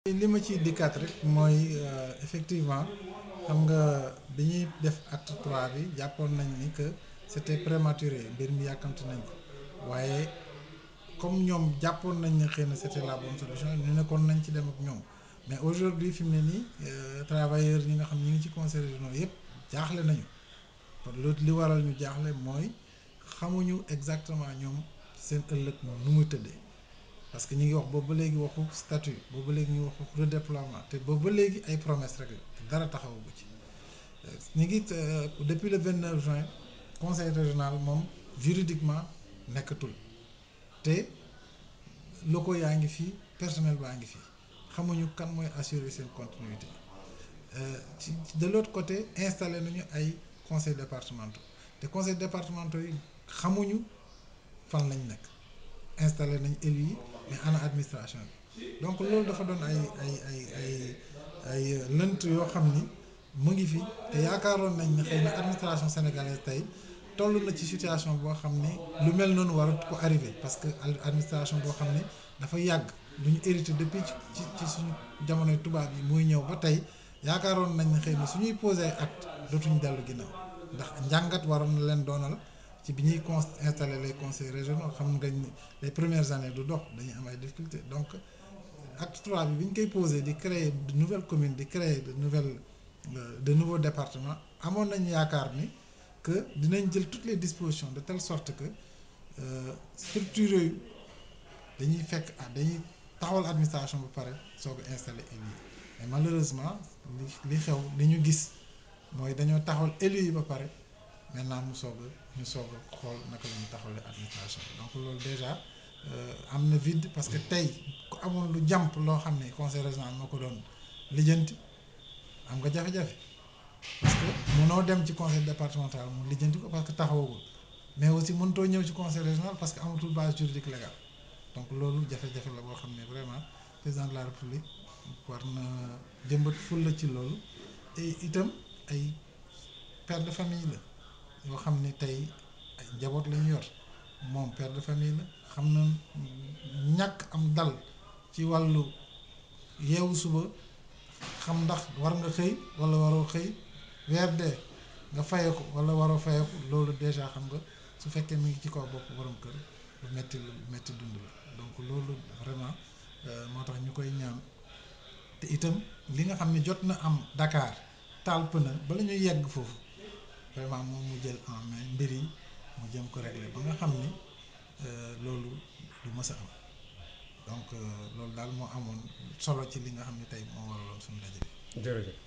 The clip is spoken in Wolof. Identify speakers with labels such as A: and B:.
A: li ma ciy dikkaat rek mooy effectivement xam nga bi ñuy def acte trois bi jàppoon nañ ni que c'était prématuré mbir mi yàkkamti nañ ko waaye comme ñoom jàppoon nañ ne xëy na c'était la bonne solution ñu nekkoon nañ ci dem ak ñoom mais aujourd'hui fi mu ne nii travailleurs ñi nga xam ñi ngi ci conseils régionaux yëpp jaaxle nañu kon loolu li waral ñu jaaxle mooy xamuñu exactement ñoom seen ëllëg nu muy tëddee parce que ñu ngi wax boobu ba léegi waxu statut boobu ba léegi ñu waxu redéploiement te boobu ba léegi ay promesses rek la dara taxawagu ci ñu ngi depuis le 29 juin conseil régional moom juridiquement nekkatul te locaux yaa ngi fii personnel baa ngi fii xamuñu kan mooy assurer seen continuité ci de l'autre côté installé nañu ay conseils départementaux te conseils départementaux yi xamuñu fan lañ nekk installé nañ élus yi mais ana administration bi donc loolu dafa doon ay ay ay ay ay lënt yoo xam ni mu ngi fi te yaakaaroon nañ ne xëy na administration sénégalaise tey toll na ci situation boo xam ne lu mel noonu warut ko arrivé parce que administration boo xam ne dafa yàgg lu ñu hérité depuis ci ci suñu jamonoy tubaab yi muy ñëw ba tey yaakaaroon nañ ne xëy na suñuy posé acte dootuñu dellu ginnaaw ndax njàngat waroon na leen doonal ci bi ñuy con installé les conseils régionaux xam nga les premières années du dox dañuy am ay difficultés donc acte trois bi bi ñu koy posé di créer de nouvelles communes di créer de nouvelles de nouveaux départements amoon nañ yaakaar ni que dinañ jël toutes les dispositions de telle sorte que structures yooyu dañuy fekk ah dañuy taxawal administration ba pare soog a installé élus yi mais malheureusement li li xew li ñu gis mooy dañoo taxawal élus yi ba pare maintenant mu soog a ñu soog a xool naka la ñuy taxawalee administration donc loolu déjà am na vide parce que tey ku amoon lu jàmp loo xam ne conseil régional moo ko doon lijjanti am nga jafe-jafe parce que mënoo dem ci conseil départemental mu lijjanti ko parce que taxawagul mais aussi mënutoo ñëw ci conseil régional parce que amatul base juridique légale donc loolu jafe-jafe la boo xam ne vraiment président de la république war na jëmbat fulla ci loolu et itam ay père de famille la yoo xam ne tey ay njaboot la ñu yor moom père de famille la xam na ñàkk am dal ci wàllu yeewu suba xam ndax war nga xëy walla waroo xëy weer dee nga faye ko walla waroo faye ko loolu déjà xam nga su fekkee mi ngi ci kaw bopp borom kër lu metti lu metti dund la donc loolu vraiment moo tax ñu koy ñaan te itam li nga xam ne jot na am Dakar taal pëna bala ñuy yegg foofu vraiment moom mu jël en main mbir yi mu jëm ko régler ba nga xam ni loolu du mës a am donc loolu daal moo amoon solo ci li nga xam ne tey moo waraloon suñu daje bi
B: jërëjëf